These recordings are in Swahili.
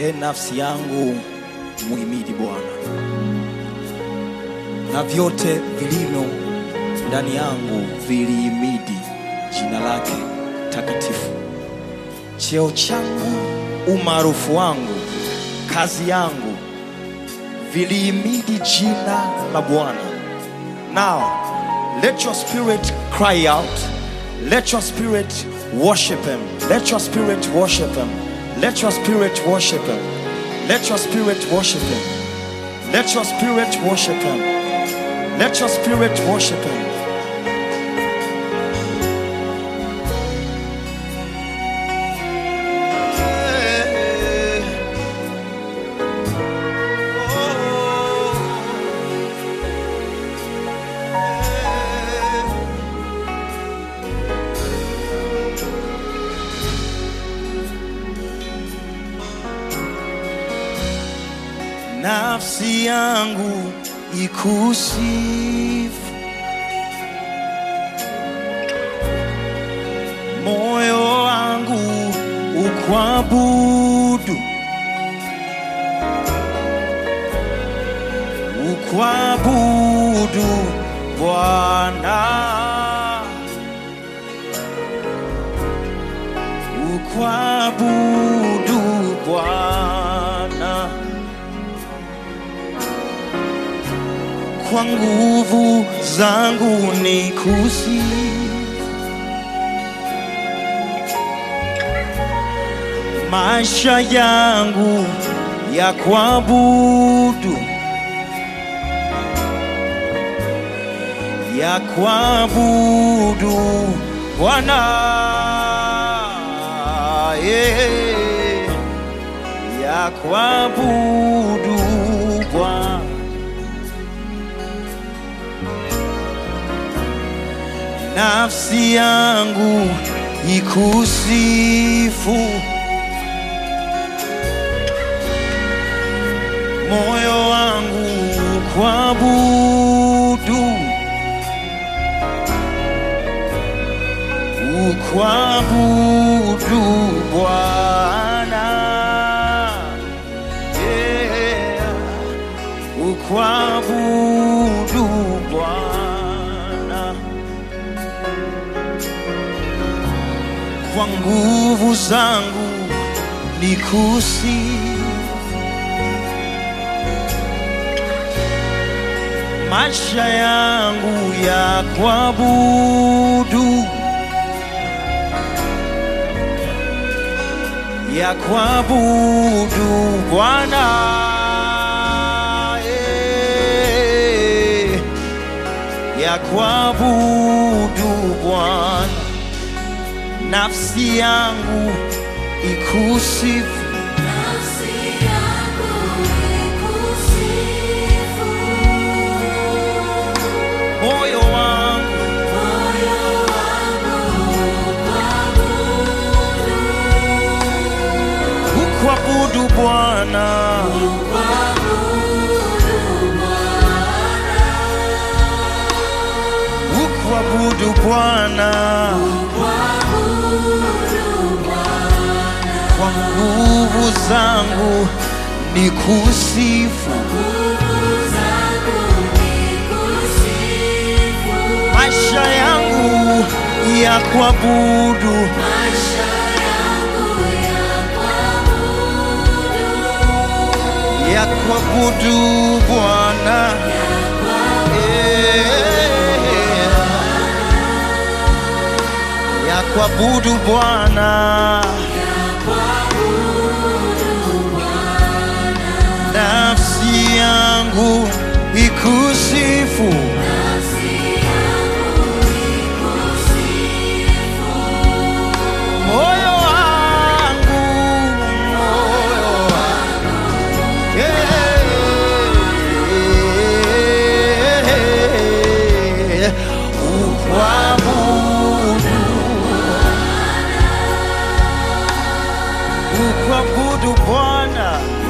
E nafsi yangu muhimidi Bwana, na vyote vilivyo ndani yangu vilihimidi jina lake takatifu. Cheo changu, umaarufu wangu, kazi yangu vilihimidi jina la Bwana. Now, let your spirit cry out. Let your spirit worship him. Let your spirit worship him. Let your spirit worship him. Let your spirit worship him. Let your spirit worship him. Let your spirit worship him. Nafsi yangu ikusifu, moyo wangu ukwabudu, ukwabudu Bwana, ukwabudu Bwana. kwa nguvu zangu ni kusi maisha yangu ya kuabudu ya kuabudu Bwana yeah. ya kuabudu Bwana nafsi yangu ikusifu, moyo wangu kuabudu, ukwabudu Bwana, yeah. ukwabudu Bwana. kwa nguvu zangu ni kusi maisha yangu ya kuabudu ya kuabudu Bwana eh, ya kuabudu Bwana nafsi yangu ikusifu, Nafsi yangu ikusifu, moyo wangu moyo wangu ukwabudu Bwana, ukwabudu Bwana kwa nguvu zangu ni kusifu, maisha yangu ya kuabudu ya kuabudu Bwana Eh, ya kuabudu Bwana nafsi yangu ikusifu moyo wangu moyo wangu yeah. ukwabudu ukwabudu Bwana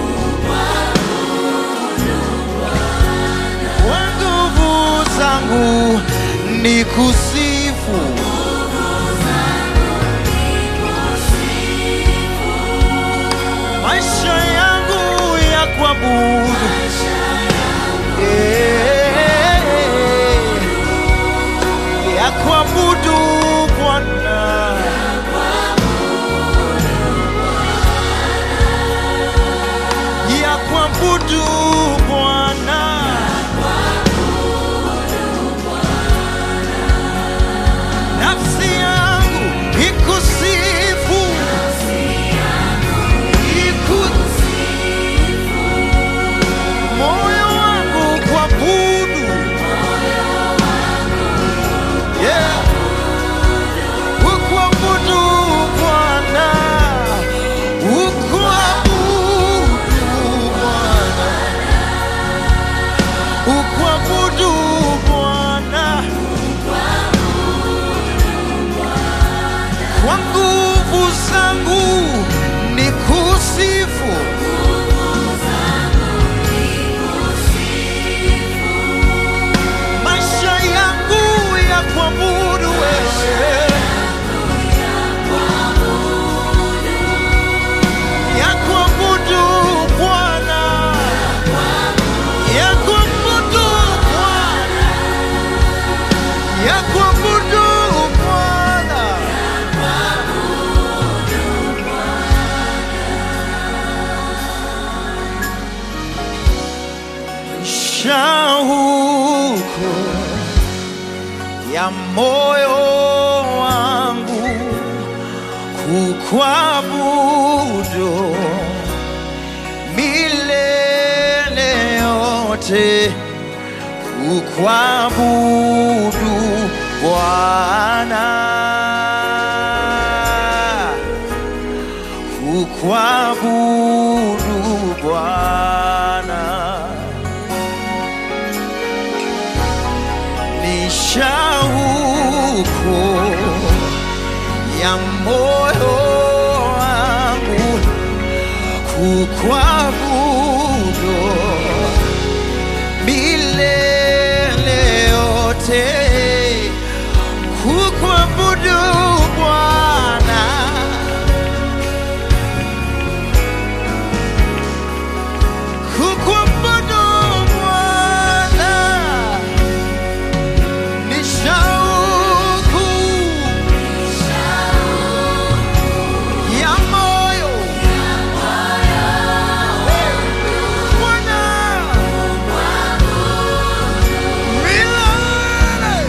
kwa nguvu zangu ni kusifu maisha yangu kuabudu Eh, ya kuabudu Bwana ya kuabudu Bwana nafsi yangu ikusifu ikusifu moyo wangu kuabudu yeah ukuabudu Bwana ukuabudu Bwana ukuabudu Bwana kwa nguvu zangu ni kusifu maisha yangu ya kuabudu wewe ya kuabudu Bwana ya kuabudu Bwana ya kuabudu Bwana shauku ya moyo wangu kukwabudu milele yote kukwabudu Bwana kukwabudu Bwana ni shauku ya moyo wangu kukwabudu milele yote kukwabudu Bwana kukwabudu Bwana ni shauku ya moyo Bwana milele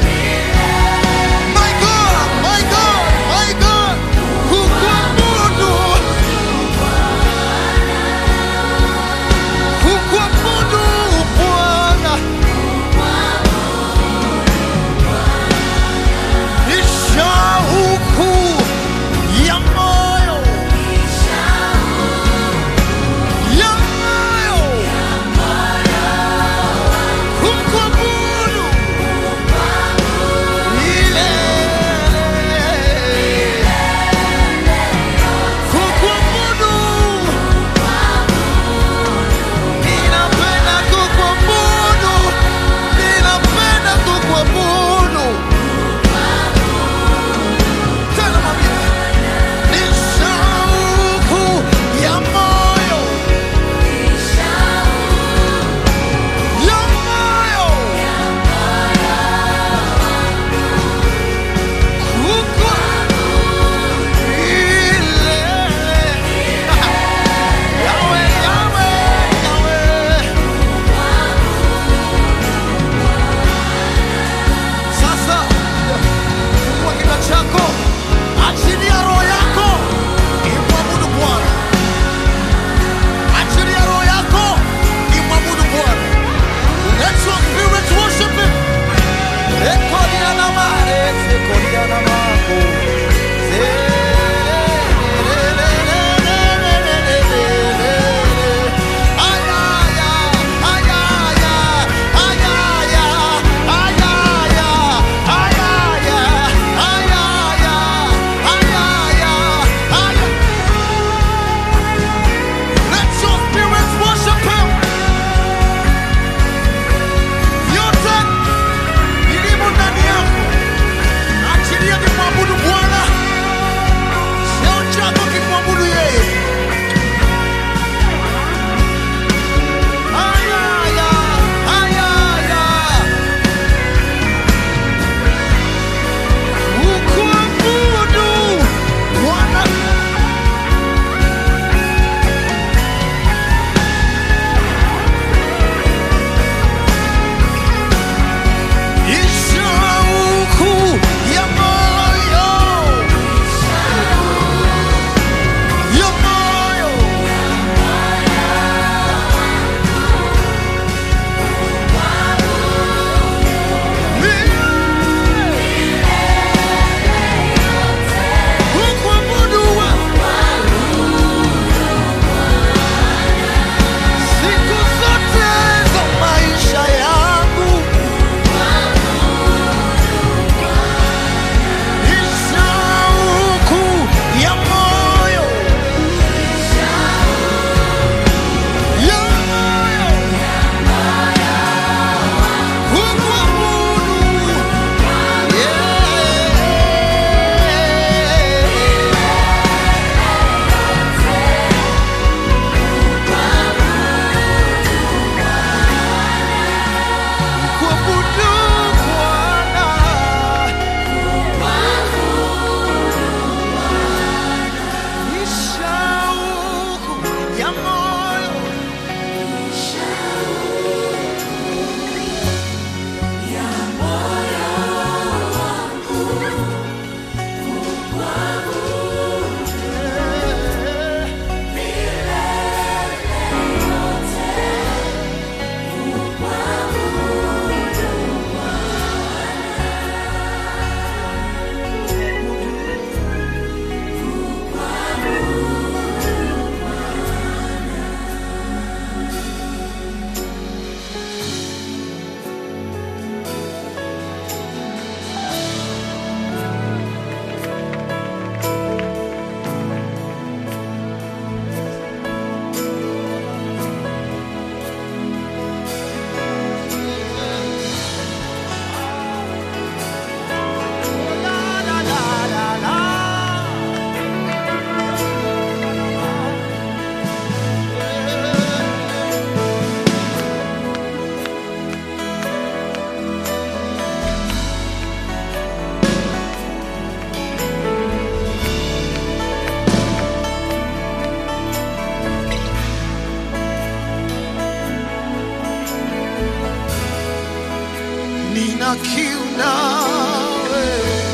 nina kiu nawe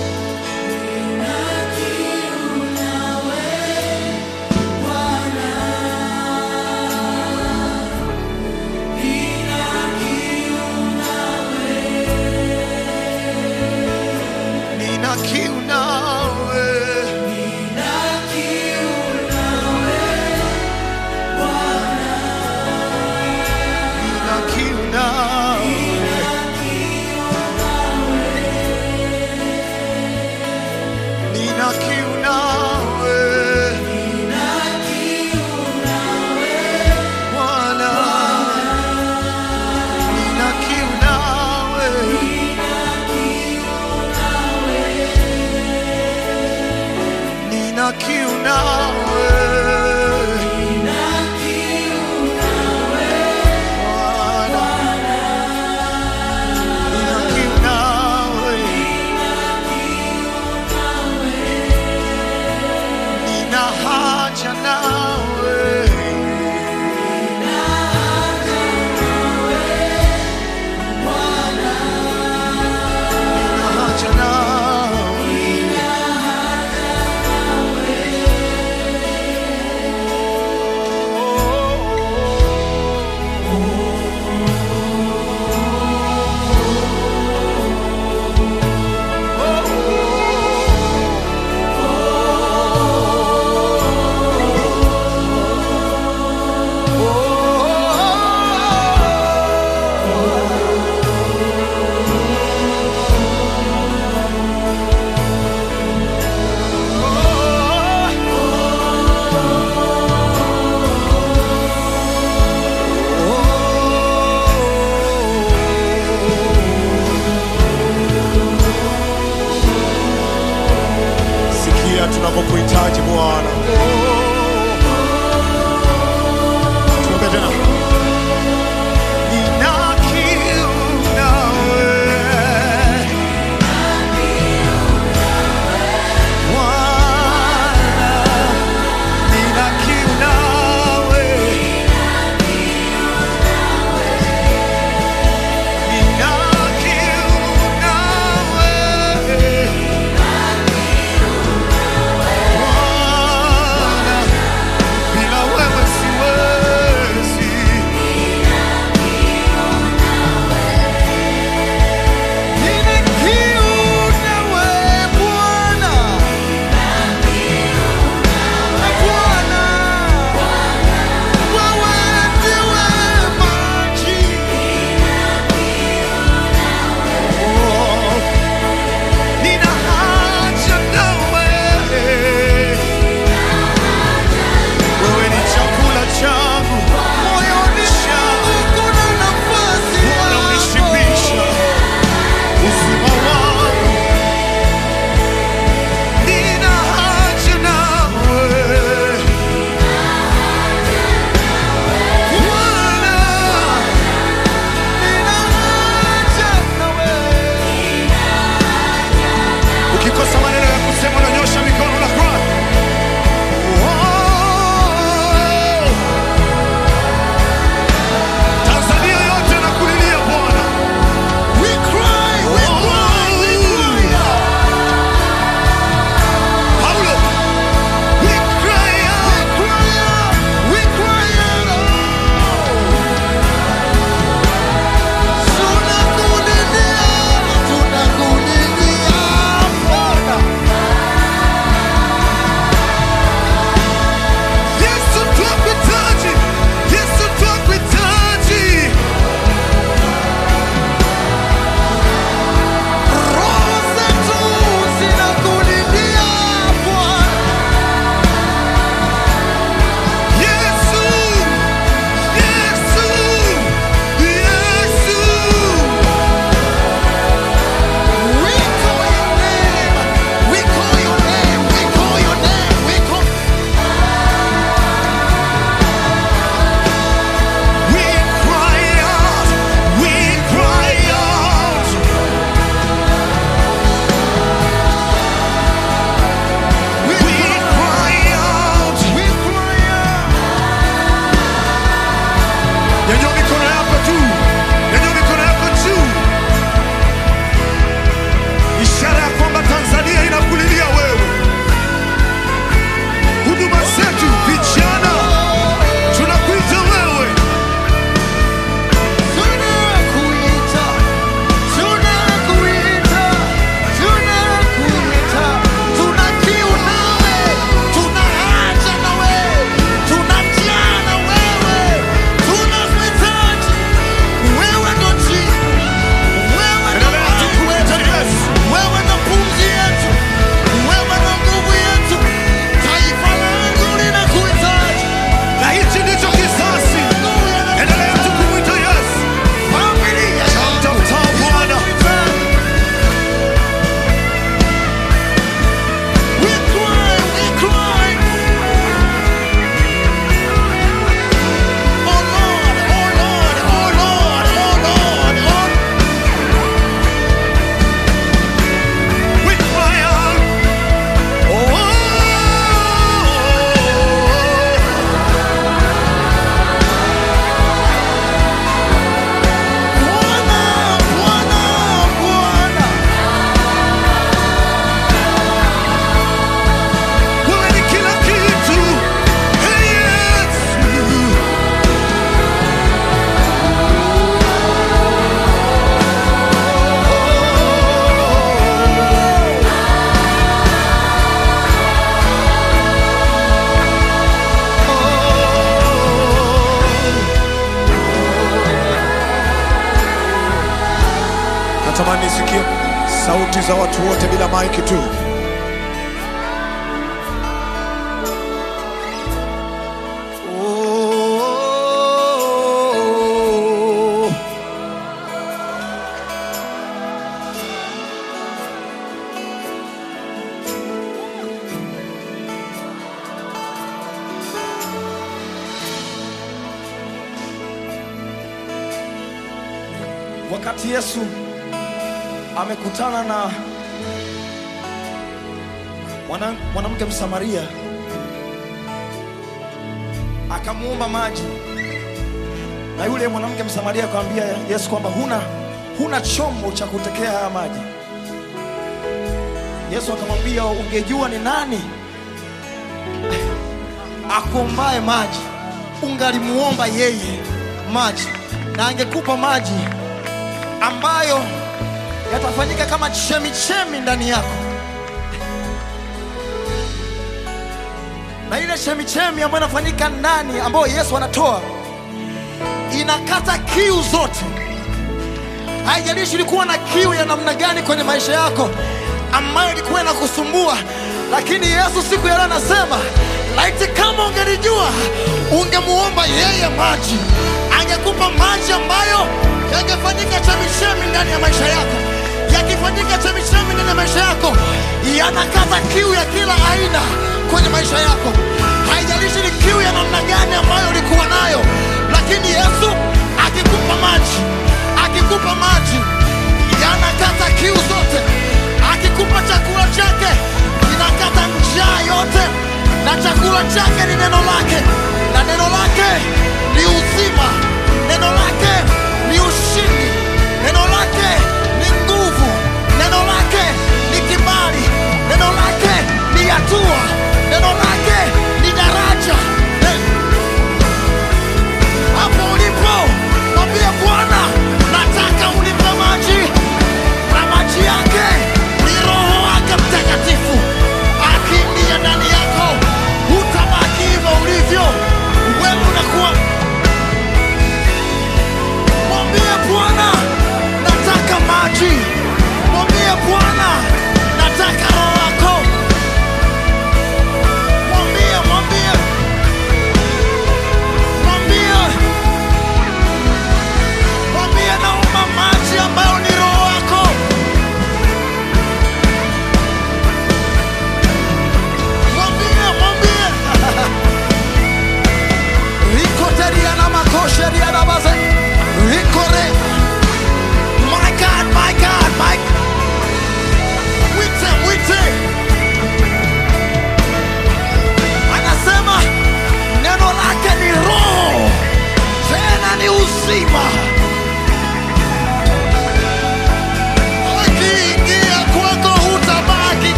nina kiu nawe nina kiu nawe Natamani nisikie sauti za watu wote bila maiki tu. Oh. wakati Yesu amekutana na mwana- mwanamke Msamaria akamuomba maji, na yule mwanamke Msamaria akamwambia Yesu kwamba huna, huna chombo cha kutekea haya maji. Yesu akamwambia ungejua ni nani akuombaye maji, ungalimuomba yeye maji, na angekupa maji ambayo yatafanyika kama chemichemi ndani yako, na ile chemichemi ambayo inafanyika ndani, ambayo Yesu anatoa, inakata kiu zote. Haijalishi ulikuwa na kiu ya namna gani kwenye maisha yako ambayo ilikuwa inakusumbua, lakini Yesu siku ya leo anasema, laiti kama ungelijua, ungemuomba yeye maji, angekupa maji ambayo yangefanyika chemichemi ndani ya maisha yako. Yakifanyika chemichemi ndani ya maisha yako, yanakata kiu ya kila aina kwenye maisha yako. Haijalishi ni kiu ya namna gani ambayo ulikuwa nayo, lakini Yesu akikupa maji